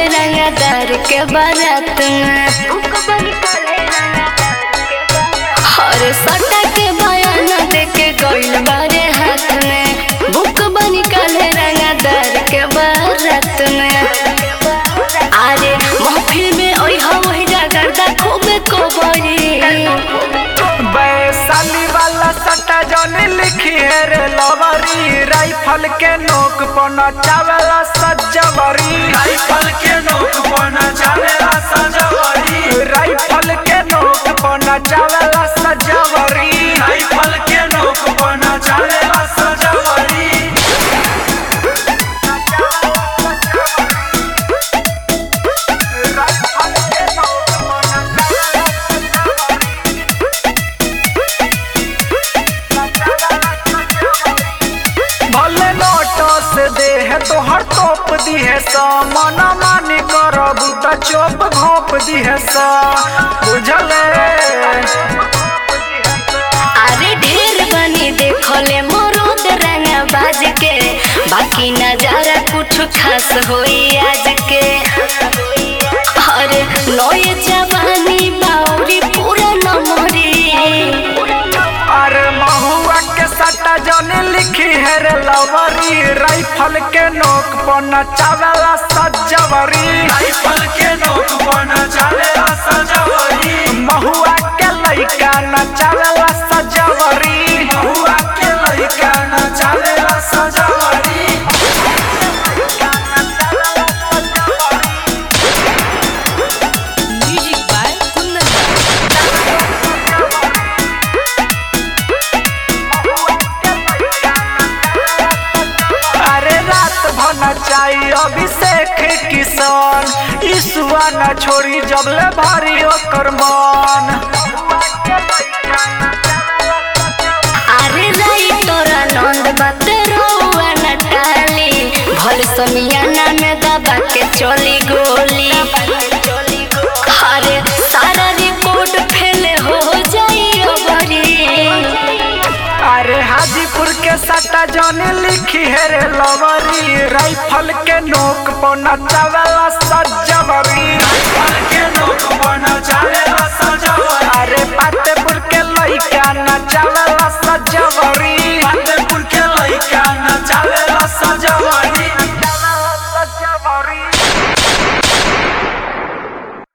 रंगदार के बारात में हर सटा के बयान दे के गइल बारे हाथ में बुक बनी काले रंगदार के बारात में अरे महफिल में ओइ हवही जागरदा खूबे कोबरी वैशाली वाला सट्टा जौन लिखी है रे लवरी राइफल के नोक पर नचावेला सजवरी राइफल के नोक पर नचावेला सजवरी राइफल के नोक पर नचावेला सजवरी राइफल के नोक पर नचावेला सजवरी राइफल के नोक पर नचावेला भले नोटो से दे है तो हर तोप दी है सा मना मानी करब त चोप घोप दी है सा बुझले अरे ढेर बनी देखले मरोद रंगा बाज के बाकी नजारा कुछ खास होई आज के अरे नए जवानी बाउरी पूरा नमरी अरे महुआ के सट्टा जौन लिखी है रे लवरी राइफल के नोक पर नचावेला सजवरी राइफल के नोक पर नचावेला सजवरी महुआ के लइका नचावेला सजवरी हुआ के लइका नचावेला सजवरी Music by Kundan. अरे रात भर नचाई अभिषेक किसान ईसुआ न छोड़ी जबले भारी ओकर मन अरे राई तोरा नंद बात रहुआ न टाली भल समियाना में दबा के चली गोली अरे सारा रिपोर्ट फेल हो जाई अबरी अरे हाजीपुर के सट्टा जौन लिखी है रे लवरी राइफल के नोक पर नचावेला सज